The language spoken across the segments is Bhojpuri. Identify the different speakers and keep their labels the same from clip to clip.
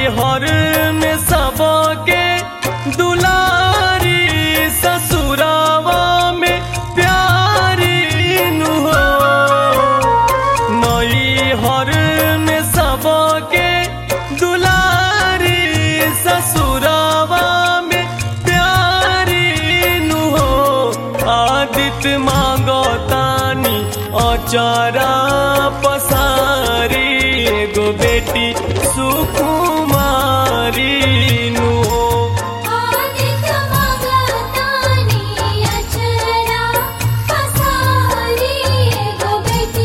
Speaker 1: हर में सबके दुलारी ससुरावा में प्यारी नु हो नई हर में सबके दुलारी ससुरावा में प्यारी नु हो आदित्य मांगो तानी अचारा पसारी एगो बेटी सुकुमारी नु हो
Speaker 2: आदित्य मगतानी अचरा पसारी एगो बेटी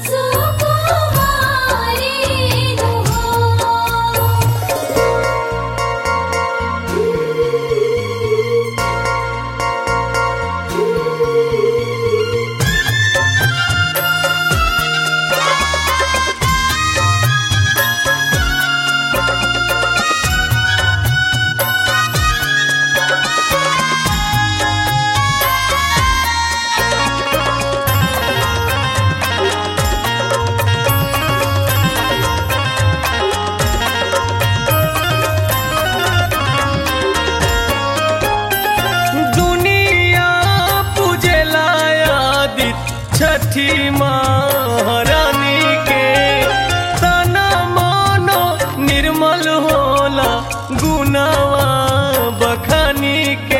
Speaker 2: सुकुमारी नुहो
Speaker 1: दुनिया पूजेला आदित छठी महारानी के तना मानो निर्मल होला गुनावा बखानी के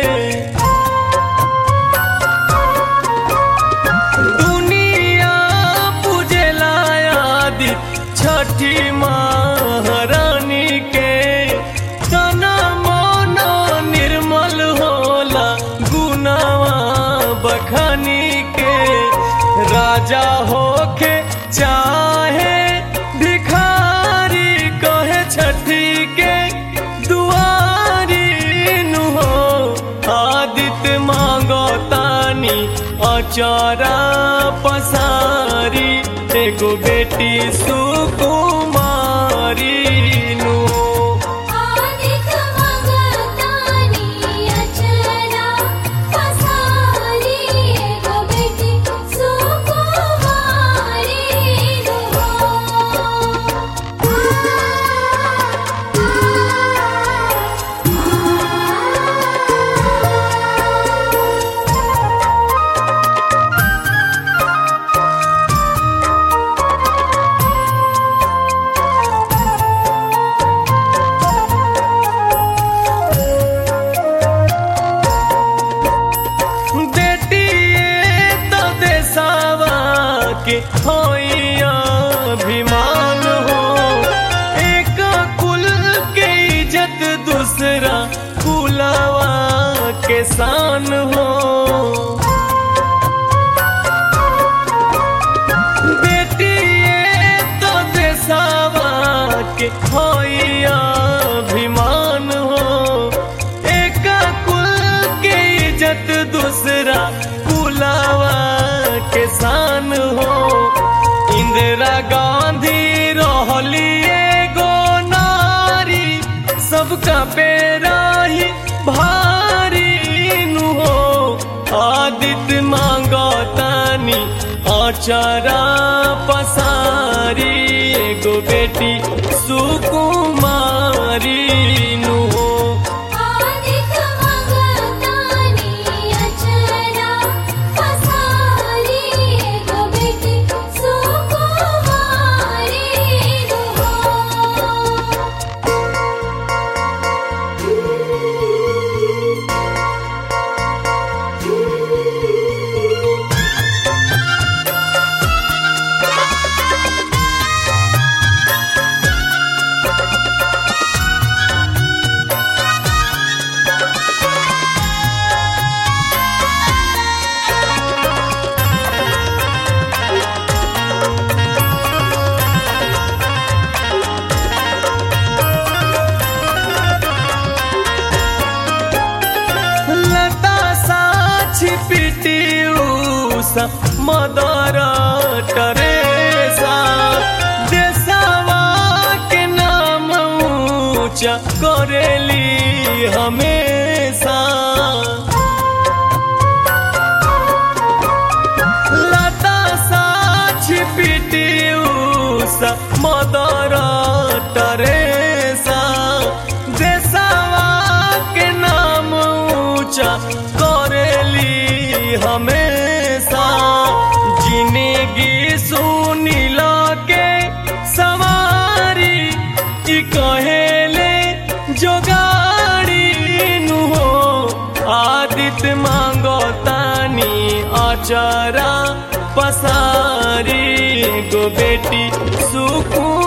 Speaker 1: दुनिया पूजेला आदित छठी महारानी के तना मानो निर्मल होला गुनावा बखानी के राजा होके चाहे भिखारी कहे छठी के दुआरी नु हो आदित्य मांगो तानी अचारा पसारी एगो बेटी सुकुमारी नु हो
Speaker 2: आदित्य मगतानी अचरा पसारी एगो बेटी सुकुमारी
Speaker 1: बेटिए तो देसावा के होइया अभिमान हो एक कुल के इज्जत दूसरा कुलावा के शान हो बेटिए तो देसावा के होइया अभिमान हो एक कुल के इज्जत दूसरा कुलावा के शान हो इंदिरा गांधी रहली एगो नारी सबका पेरा ही भारी नु हो आदित्य मांगो तानी अचारा पसारी एगो बेटी सुकुमारी नु हो
Speaker 2: आदित्य मगतानी अचरा पसारी एगो बेटी सुकुमारी नुहो
Speaker 1: लता साक्षी पिटी उषा मदर टरेसा देशवा के नाम ऊंचा करेली हमेशा लता साक्षी पिटी उषा मदर टरेसा अचारा पसारी गो बेटी सुकून